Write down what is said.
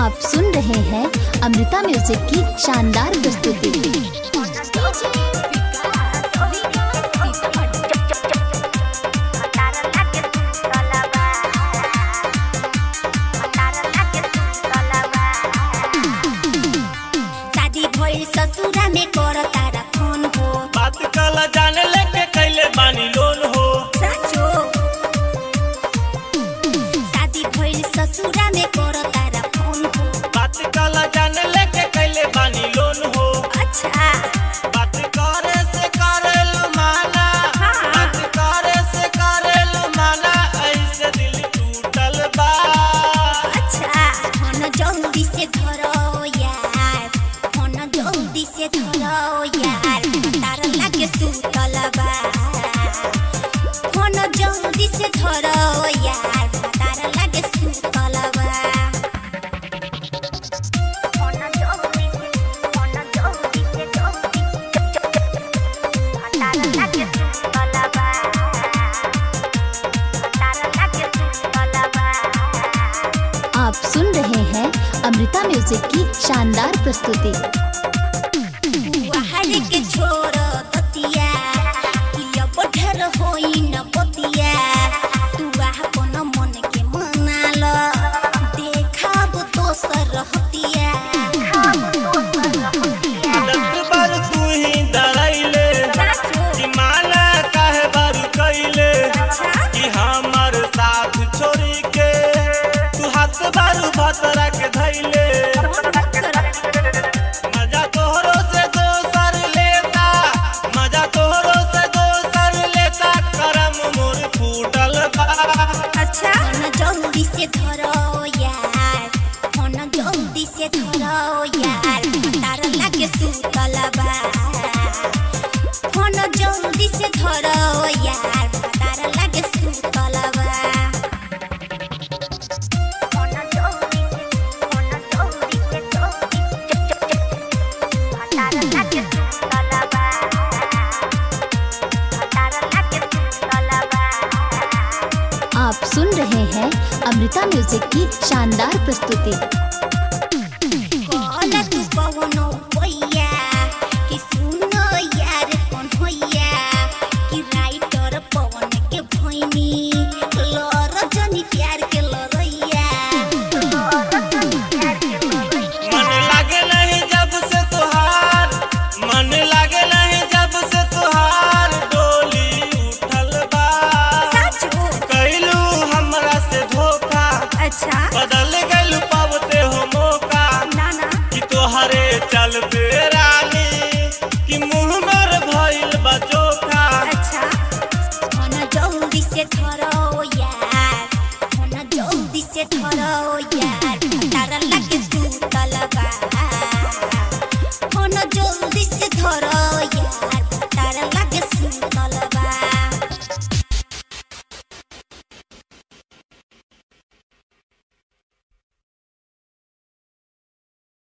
आप सुन रहे हैं अमृता म्यूजिक की शानदार प्रस्तुति शादी भइल ससुरा में कर तारा फोन हो बात कल जाने लेके कैले बानी लोन हो साचो शादी भइल ससुरा में कर तारा फोन हो बात कल जाने लेके कैले बानी लोन हो अच्छा बात करे से करेलु माना हाँ। बात करे से करेलु माना ऐसे दिल टूटल बा अच्छा फोन जल्दी से धरो यार फोन जल्दी से धरो यार तार लागे सुतल बा फोन जल्दी से धरो यार तार लागे सुतल बा फोन जल्दी से फोन जल्दी से जल्दी तार लागे सुतल बा तार लागे सुतल बा आप सुन रहे हैं अमृता म्यूजिक की शानदार प्रस्तुति हर के छोर ततिया किया पठर होई न पतिया तू अपन मन के मनाल देखाब दोसर हतिया दस बार तू ही डराइले कि माना काहे बार कैले कि हमर साथ छोड़ी के तू हाथ बारू भतरा के धैले मजा तोहरो से दोसर लेता मजा तोहरो से दोसर लेता करम मोर फूटल बा अच्छा फोन जल्दी से धरो यार फोन जल्दी से धरो यार तार लागे सुतल बा फोन जल्दी से धरो यार तार लागे सुतल बा फोन जल्दी से फोन जल्दी से तार लागे सुतल बा तार लागे सुतल बा आप सुन रहे हैं अमृता म्यूजिक की शानदार प्रस्तुति कहला तू कवनो पैया कि सुनो यार कौन होइया कि राइटर पवन के भैनी लर जनी प्यार के लरैया मन लागे नहीं जब से तुहार मन लागे नहीं जब से तुहार डोली उठल बा साचो कैलू हमरा से धोखा अच्छा बदल